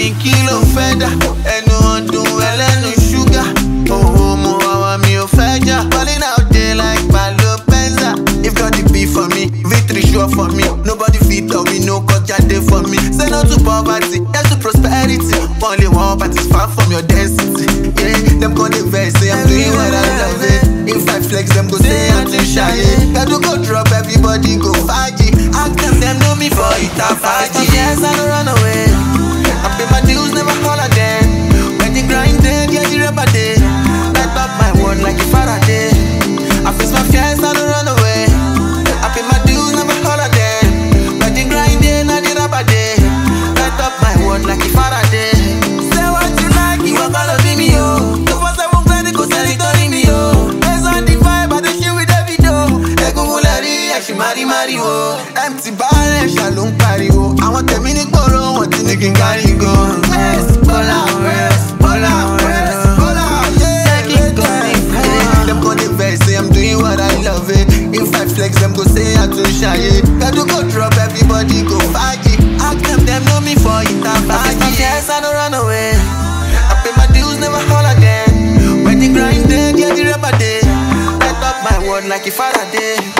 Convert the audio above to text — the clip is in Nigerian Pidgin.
mi kí ló fẹ́ dà ẹnu ọdún ẹlẹ́nu ṣúgà owó mo àwa mi ò fẹ́ jà balling out there like Palo Penza if God dey be for me victory sure for me nobody fit tell me no kọjá dey for me say no to poverty yes to prosperity wọn lè wọn but it's far from your density yeah dem con dey vex say i'm doing what i love it if i flex dem go say i'm too shy gbedu go drop everybody go faji ask dem dem know me for ita faji. yes i no run away i pay my dues never call again when the grind dey get the rubber dey light up my world like a faraday i face my fears i no run away i pay my dues never call again when the grind dey na the rubber dey light up my world like a faraday. say what you like ìwọ kọ́ ló bí mi o tó fọ́ sẹ́wọ̀n gbẹ́ni kò sẹ́ni tó rí mi o based on the vibe i dey chill with Davido egungun lè rí ẹ̀sìn mari mari o empty ball ẹ̀ṣà ló ń pariwo àwọn tẹ̀mí ní gbòòrò wọn ti ní kí n kárí go. West, Bola, West, Bola, West, Bola, yeah, yeah. Dem go dey vex say I'm doing what I love it. If I flex, dem go say I too shy. it. Gbedu go drop, everybody go faji. Ask dem, dem know me for ita faji. Yes, I no run away. I pay my dues, never call again. When the grind dey, get the rubber dey. Light up my world like a Faraday.